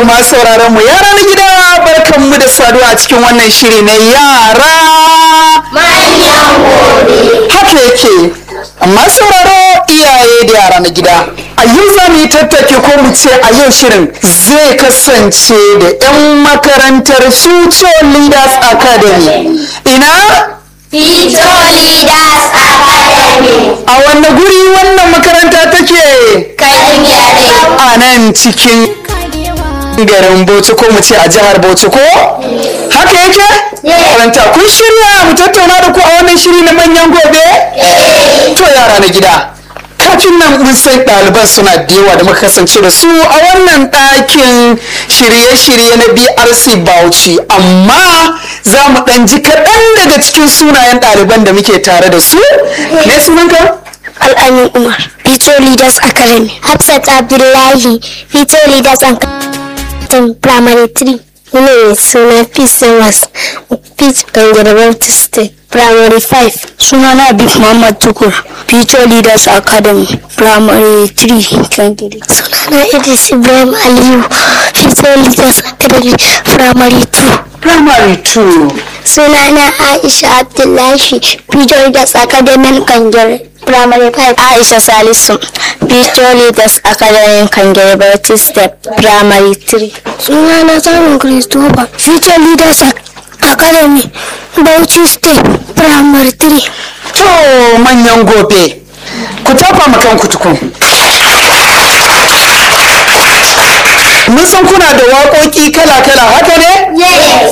masu sauraron mu yara na gida barkan mu da saduwa a cikin wannan shiri na yara manyan gobe haka yake amma sauraro iyaye da yara na gida a yau za mu yi tattake ko mu ce a yau shirin zai kasance da 'yan makarantar future leaders academy ina Future Leaders Academy a wanne guri wannan makaranta take Kanyare a nan cikin garin bauchi ko mu ce a jihar bauchi ko haka yake karanta kun shirya mu tattauna da ku a wannan shiri na manyan gobe to yara na gida kafin nan mun san ɗaliban suna da yawa da muka kasance da su a wannan ɗakin shirye-shirye na brc bauchi amma za mu ɗan ji kaɗan daga cikin sunayen ɗaliban da muke tare da su me sunanka Al'amin Umar Future Leaders Academy Hafsat Abdullahi Future Leaders Academy Primary 3 ne suna Peace Thomas Peace Kangare Baptist State Primary 5 Suna na Abib Muhammad Tukur Future Leaders Academy Primary 3 Kangare Suna na Idris Ibrahim Aliyu Future Leaders Academy Primary 2 primary 2 Sunana Aisha Abdullahi Future Leaders Academy Kangare Primary 5 Aisha Salisu Future Leaders Academy Kangare Baptist Step Primary 3 Sunana Simon Christopher Future Leaders Academy Bauchi Step Primary 3 To manyan gobe, ku tafa ma kanku tukun. Mun san kuna da waƙoƙi kala-kala haka ne? Yes